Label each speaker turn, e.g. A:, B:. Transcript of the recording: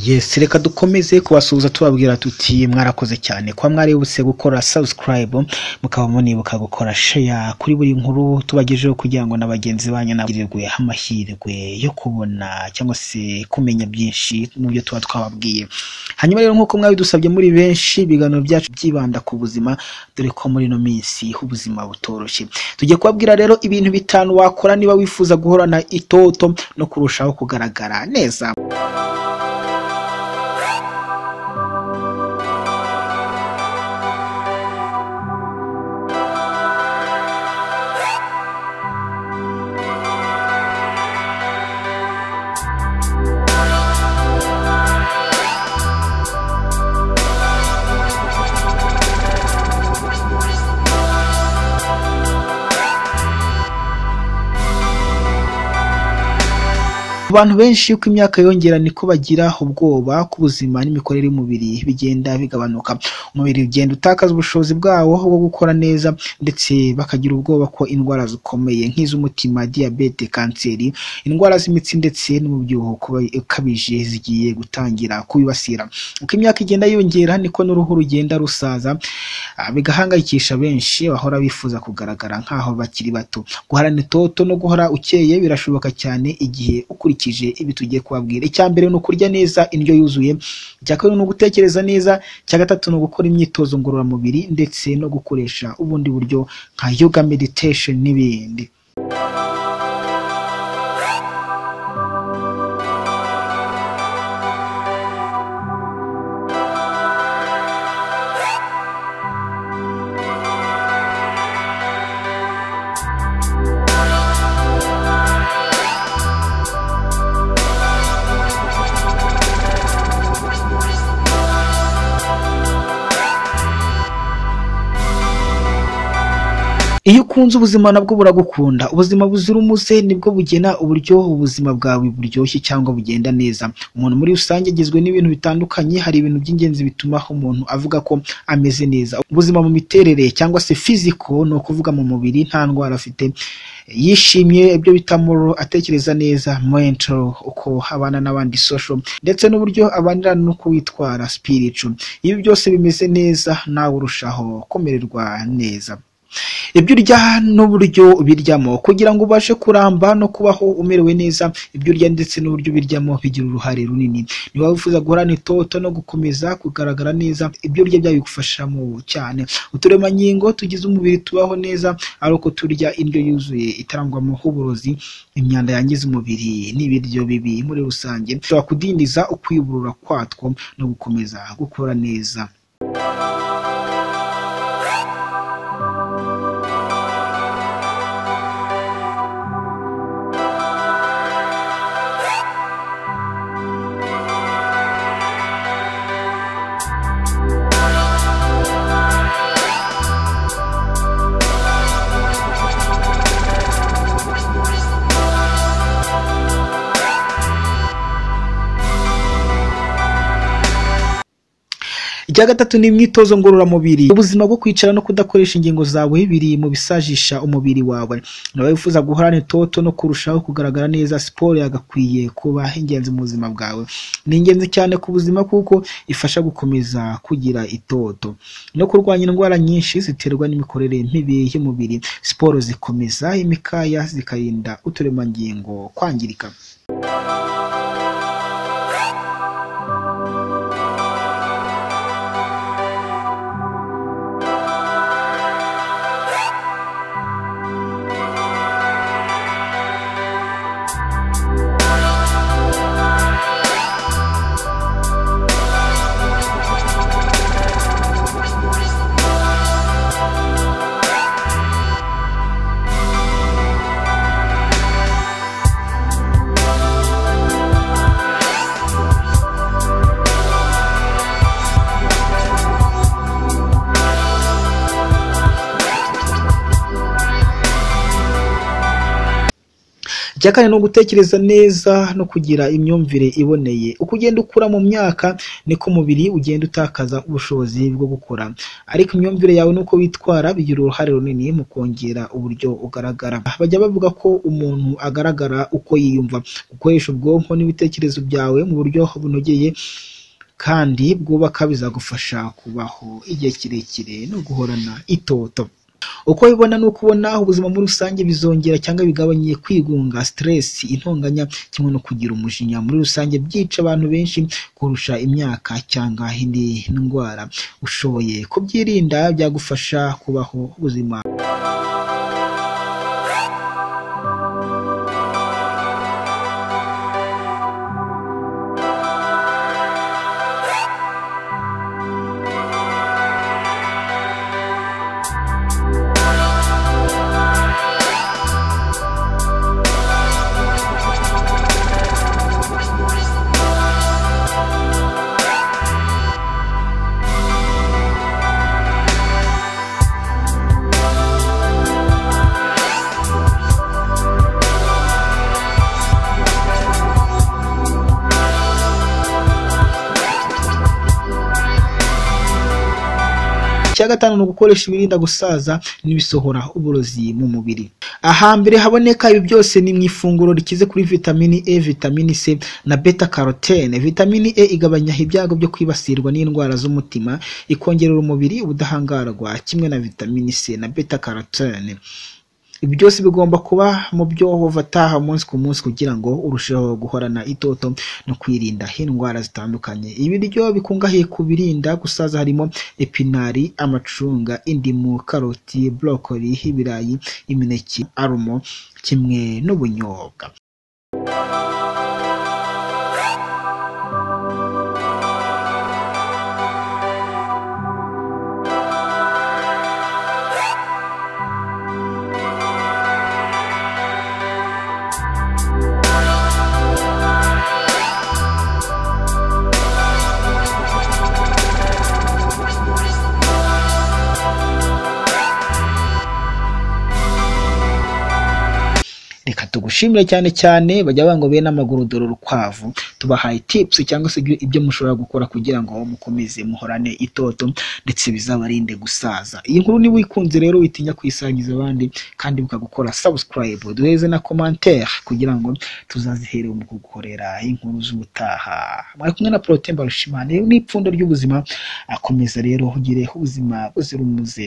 A: yes reka dukomeze kubasuhuza tubabwira tuti mwarakoze cyane kuba mwaributse gukora subscribe mukaba munibuka gukora share kuri buri nkuru tubagejeho kugira ngo na bagenzi banyu nagirirwe amahirwe yo kubona cyangwa se kumenya byinshi mu byo tuba twababwiye hanyuma rero nk'uko mwabidusabye muri benshi ibiganiro byacu byibanda ku buzima dore ko muri ino minsi ubuzima butoroshye tugiye kubabwira rero ibintu bitanu wakora niba wifuza guhorana itoto no kurushaho kugaragara neza abantu benshi uko imyaka yongera niko bagira ubwoba ku buzima n'imikorere y'umubiri bigenda bigabanuka umubiri ugenda utakaza ubushobozi bwawo bwo gukora neza ndetse bakagira ubwoba ko indwara zikomeye nk'iz'umutima diyabete kanseri indwara z'imitsi ndetse n'umubyibuho ukuba- ukabije zigiye gutangira kubibasira uko imyaka igenda yiyongera niko n'uruhu rugenda rusaza ah, bigahangayikisha benshi bahora bifuza kugaragara nk'aho bakiri bato guharana itoto no guhora ukeye birashoboka cyane igihe ukurikije ibi tugiye kubabwira icya mbere ni ukurya neza indyo yuzuye icya kabiri ni ugutekereza neza icya gatatu ni ugukora imyitozo ngororamubiri ndetse no gukoresha ubundi buryo nka yoga meditation n'ibindi iyo ukunze ubuzima nabwo buragukunda ubuzima buzira umuze nibwo bugena uburyo ubuzima bwawe buryoshye cyangwa bugenda neza umuntu muri rusange agizwe n'ibintu bitandukanye hari ibintu by'ingenzi bituma umuntu avuga ko ameze neza ubuzima mu miterere cyangwa se fiziko ni ukuvuga mu mubiri nta ndwara afite yishimye ibyo bita moro atekereza neza mental uko abana n'abandi social ndetse n'uburyo abanira n'uko witwara spiritual ibi byose bimeze neza nawe urushaho kumererwa neza ibyo urya n'uburyo ubiryamo kugira ngo ubashe kuramba no kubaho umerewe neza ibyo urya ndetse n'uburyo ubiryamo bigira uruhare runini niba wifuza guhorana itoto no gukomeza kugaragara neza ibyo urya byabigufashamo cyane uturemangingo tugize umubiri tubaho neza ari uko turya indyo yuzuye itarangwamo uburozi imyanda yangiza umubiri n'ibiryo bibi muri rusange bishobora kudindiza ukwiyuburura kwatwo no gukomeza gukora neza icya gatatu ni imyitozo ngororamubiri ubuzima bwo kwicara no kudakoresha ingingo zawe biri mu bisajisha umubiri wawe niba wifuza guhorana itoto no kurushaho kugaragara neza siporo yagakwiye kuba ingenzi mu buzima bwawe ni ingenzi cyane ku buzima kuko ifasha gukomeza kugira itoto no kurwanya indwara nyinshi ziterwa n'imikorere mibi y'umubiri siporo zikomeza imikaya zikarinda uturemangingo kwangirika icya kane ni ugutekereza neza no kugira imyumvire iboneye uko ugenda ukura mu myaka niko umubiri ugenda utakaza ubushobozi bwo gukura ariko imyumvire yawe n'uko witwara bigira uruhare runini mu kongera uburyo ugaragara bajya bavuga ko umuntu agaragara uko yiyumva gukoresha ubwonko n'ibitekerezo byawe mu buryo bunogeye kandi bwubaka bizagufasha kubaho igihe kirekire no guhorana itoto uko ubibona ni uko ubona ubuzima muri rusange bizongera cyangwa bigabanye kwigunga stress intonganya kimwe no kugira umujinya muri rusange byica abantu benshi kurusha imyaka cyangwa indi ndwara ushoboye kubyirinda byagufasha kubaho ubuzima icya gatanu ni ugukoresha ibirinda gusaza n'ibisohora uburozi mu mubiri ahambere haboneka ibi byose ni mu ifunguro rikize kuri vitamini e vitamini c na beta carotene vitamini e igabanya ibyago byo kwibasirwa n'indwara z'umutima ikongerera umubiri ubudahangarwa kimwe na vitamini c na beta carotene ibi byose bigomba kuba mu byo uvataha umunsi ku munsi kugira ngo urusheho guhorana itoto no kwirinda indwara zitandukanye ibiryo bikungahaye ku birinda gusaza harimo epinari amacunga indimu karoti burokori ibirayi imineke arumo kimwe n'ubunyobwa reka tugushimire cyane cyane bajya banga bene amaguru dore urukwavu tubahaye tips cyangwa se ibyo mushobora gukora kugira ngo mukomeze muhorane itoto ndetse bizabarinde gusaza iyi nkuru niba uyikunze rero witinya kuyisangiza abandi kandi bukagukora subscribe duheze na commentaire kugira ngo tuzazihere mu kugukorera inkuru z'ubutaha mwari kumwe na Protais Mbarushimana n'ipfundo ry'ubuzima akomeza rero ugire ubuzima buzira umuze